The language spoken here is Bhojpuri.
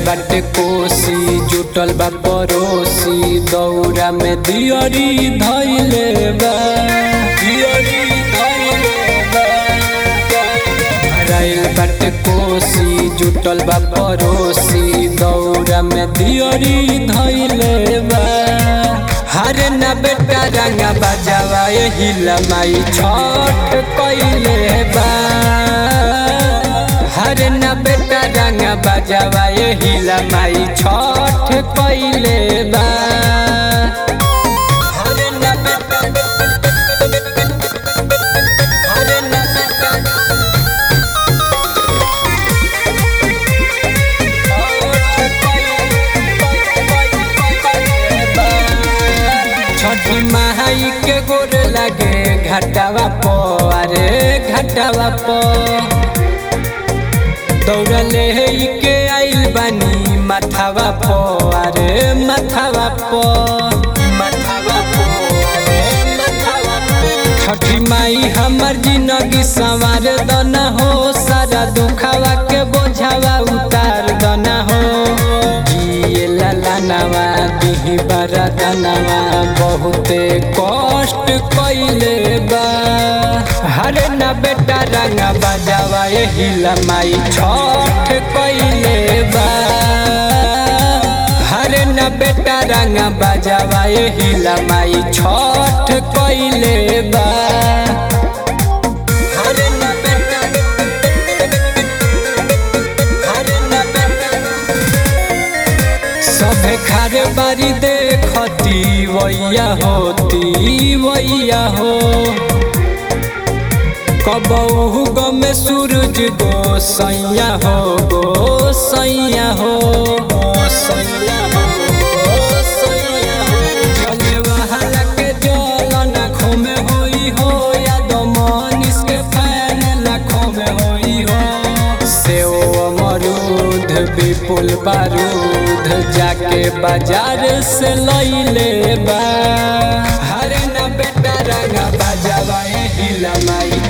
बाटे कोसी जुटल बा पड़ोसी दौरा में दियरी धैले बा दियरी धैले बा भराइल बाटे कोसी जुटल बा पड़ोसी दौरा में दियरी धैले बा हरे न बेटा रंगा बजावा हिला माई छठ कैले बा हरे न बेटा रंगा बजावा हिला माई छठ कैले बा हरे न बेटा हरे न बेटा छठी माई के गोर लगे घटावा पो अरे घटावा पो दौड़ले के आइल बानी माथावा पो अरे माथावा पो माथावा पो अरे माथावा पो छठी माई हमर जिंदगी संवार दना हो सारा दुखावा के बोझावा उतार दना हो जिए लालानावा दिही बारा दानावा बहुते कष्ट कैले बा हरे न बेटा रंगा बजावा हिला माई छठ कैले बा हरे न बेटा रंगा बजावा हिला माई छठ कैले बा हरे न बेटा हरे न बेटा सभे खारे बारी देखती वैया होती वैया हो कबहू गमे सूरज गो सैया हो गो सैया हो सैया हो सैया हो जले वहाला के जल नाखों में होई हो या दमनिस के फैन लाखों में होई हो सेव अमरूद विपुल बारूद जाके बाजार से लैले बा हरे न बेटा रंगा बाजावा हिला माई